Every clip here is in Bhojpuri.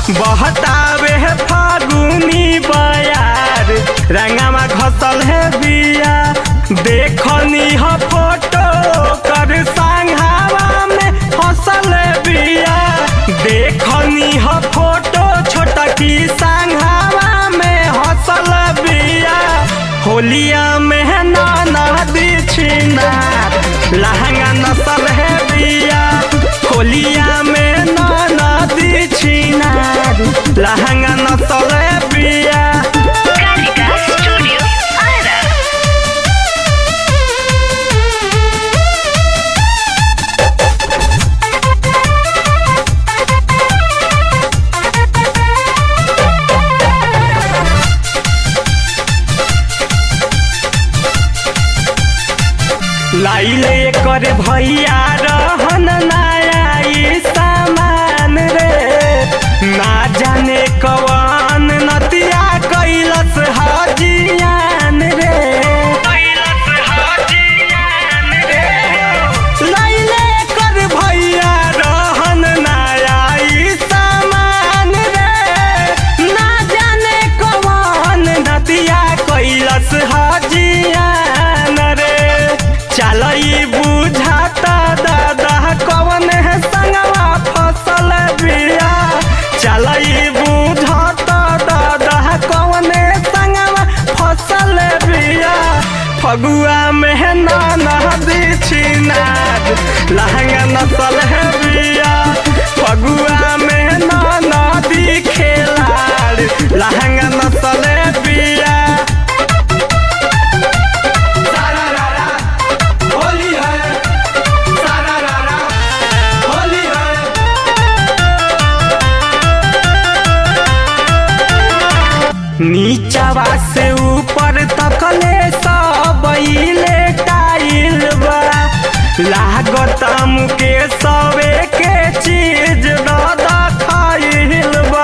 बहतावे है फागुनी बयार रंगामा घसल है बिया देखनी ह फोटो कर संघावा में हंसल बिया देखनी ह फोटो छोटा की संघावा में हंसल बिया होलिया में है नाना दिछिना लहंगा नसल है बिया होलिया में नाना दिछिना लहंगा नसल है बिया Calica Studio Ara. लाइले कर भैया रहन नया ई सामान रे ना जाने कवन नतिया कैलस हाजियान रे कैलस हाजियान रे लाइले कर भैया रहन नया ई सामान रे ना जाने कवन नतिया कैलस हाजियान रे चलई बुझाता दादा कवन है संगवा फसल बिया चलई बुझाता दादा कवन है संगवा फसल बिया फगुआ में नाना बिछिनार लहंगा नसल है बिया फगुआ में नाना दिखेलार लहंगा नसल है बिया सारा रारा होली है सारा रारा होली है नीचवा से ऊपर तकले सब इले टाइल बा लागत मुके सबे के चीज दादा खाइल बा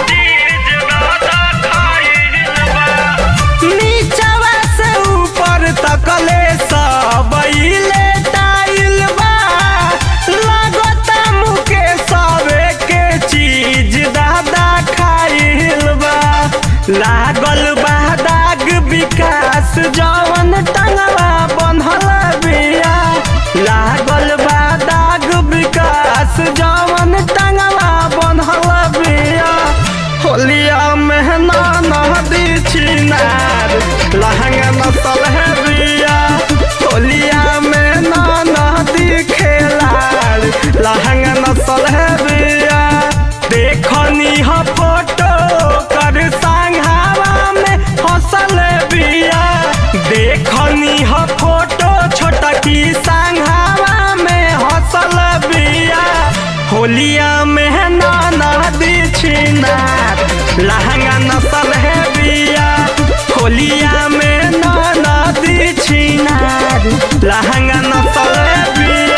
नीचवा से ऊपर तकले सब इले टाइल बा लागत मुके सबे के चीज दादा खाइल बा लागल बा दाग विकास जवन टंगवा बंधल बिया लागल बा दाग विकास जवन टंगवा बंधल बिया होलिया में नाना दिछिनार लहंगा नसल है बिया होलिया में नाना दिखेलार लहंगा नसल है बिया देखनी ह फोटो कर संघावा में हंसल बिया देखनी ह फोटो छोटा की संघावा में हंसल बिया होलिया में नाना दिछिनार लहंगा नसल है बिया होलिया में नाना दिछिनार लहंगा नसल है बिया